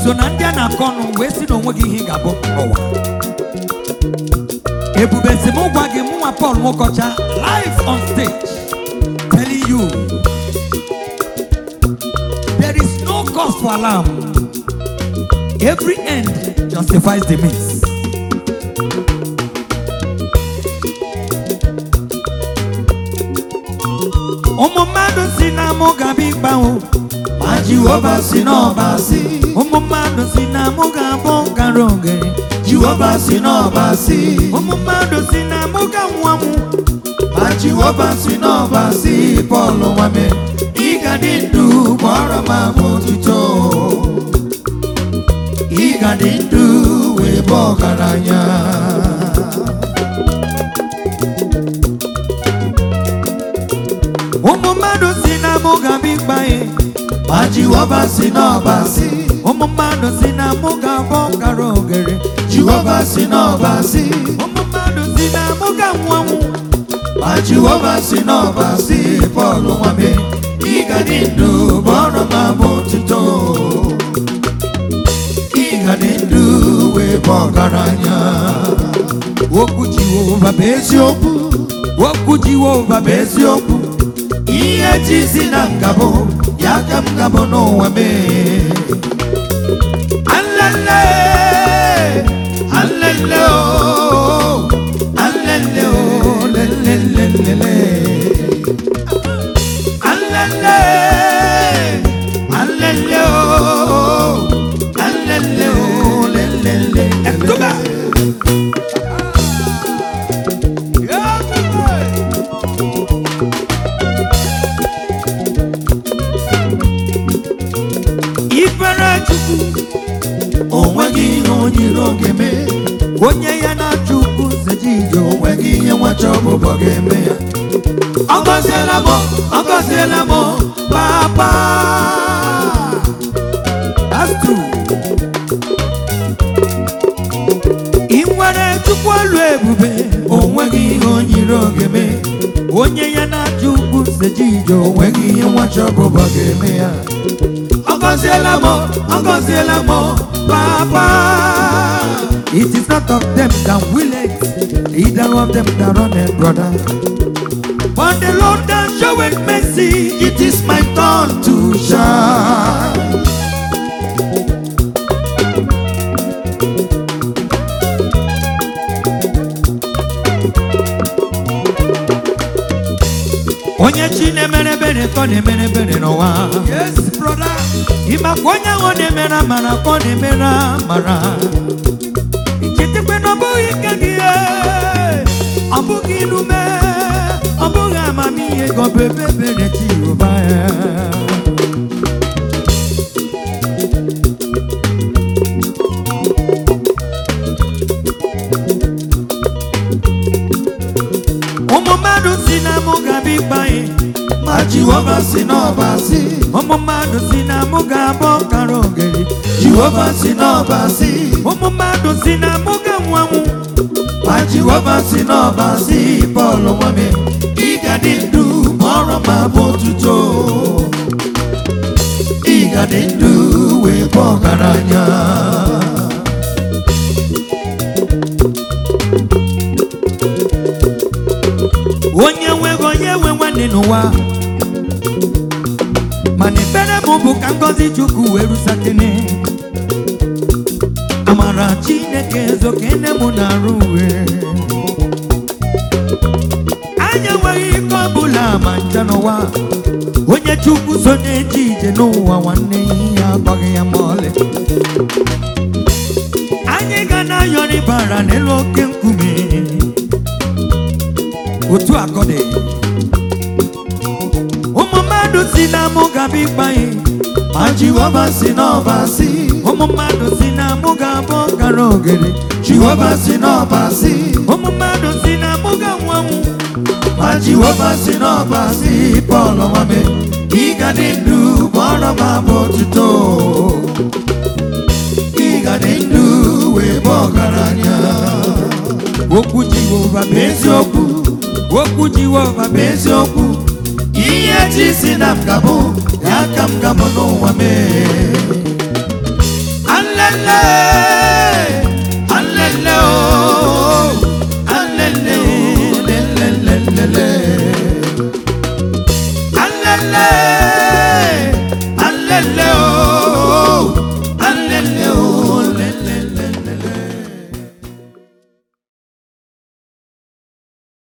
so na ndị a na-akọ ọnụ wee si na onwe gị ihe ị ga-abụ n'ụwa ebube si m gwa gị mụnwa Paul Nwokocha live on stage telling you there is no cause for alarm every end justifies the means ụmụ mmadụ si na mụ ga-abịa ịgbanwe ma jehova si n'ọba si ụmụ mmadụ si na mụ ga-abụ ngara ogere jehova si n'ọba si ụmụ mmadụ si na mụ ga-anwụ anwụ ma jehova si n'ọba si pọl nwame ị ga dị ndụ gbọrọ m abụ otuto ị ga dị ndụ wee bụ ọgaranya ụmụ mmadụ si na mụ ga-abịa ịgbanwe ma jehova si n'ọba si ụmụ mmadụ si na mụ ga-abụ ngara ogere jehova si n'ọba si ụmụ mmadụ si na mụ ga-anwụ anwụ ma jehova si n'ọba si pọl nwame ị ga dị ndụ gbọrọ m abụ otuto ị ga dị ndụ wee bụ ọgaranya okwu Jehova bụ eziokwu okwu Jehova bụ bụ eziokwu ihe ji si na ngabụ ya ka m gabụ n'ụwa mee alele alele o alele o lelelelele alele alele o alele o lelelele Ẹ̀dùbà. Ifere Chukwu onweghị ihe onyiri oge mee onye ya na Chukwu seji ije onwe onweghị ihe nwacha ọbụbọ ga-eme ya ọ gọziela m ọ gọziela m papa That's true. Ị nwere Chukwu olu ebube onweghị ihe onyiri oge mee onye ya na Chukwu seji ije onwe onweghị ihe nwacha ọbụbọ ga-eme ya ọ gọziela m ọ gọziela m papa It is not of them that will it, either of them that run it, brother. But the Lord that showeth mercy, it is my turn to shine onye chi na-emere ebere ka ọ na-emere ebere n'ụwa. yes brother Ịmakwa onye ahụ na-emere amara ka ọ na-emere amara. Ichetekwe na ọ bụghị ike gị, eh, ọ bụghị ilume, ọ bụghị amamihe ka ọ bụ ebe ebere Jehova ya. ụmụ mmadụ si na mụ ga-abịa ịkpa anyị ma jehova si n'ọba si ụmụ mmadụ si na mụ ga-abụ ọkara ogeri jehova si n'ọba si ụmụ mmadụ si na mụ ga-anwụ anwụ ma jehova si n'ọba si pọl nwame ị ga dị ndụ ma ọrụ ma bụ otuto ị ga dị ndụ wee bụ ọgaranya onye nweghị onye nwe nwanne n'ụwa mana ekpere m bụ ka ngọzi chukwu wee rusakene amara chineke ezokene m na-arụ uwe anya enweghị ike ọbụla ma ncha n'ụwa onye chukwu so na-eje ije n'ụwa nwanne ya agbaghị ya ma ọlị anyị ga na-ayọrị bara n'elu oke nkume otu akọ dị ụmụ mmadụ si na mụ ga-abịa ịkpa anyị ma jehova si n'ọba si ụmụ mmadụ si na mụ ga-abụ ọkara ogere jehova si n'ọba si ụmụ mmadụ si na mụ ga-anwụ anwụ ma jehova si n'ọba si pọl nwame ị ga dị ndụ ma ọrụ ma bụ otuto ị ga dị ndụ wee bụ ọgaranya okwu jehova bụ eziokwu okwu jehova bụ bụ eziokwu ihe ji si na m gabụ ya ka m gabụ n'ụwa mee lele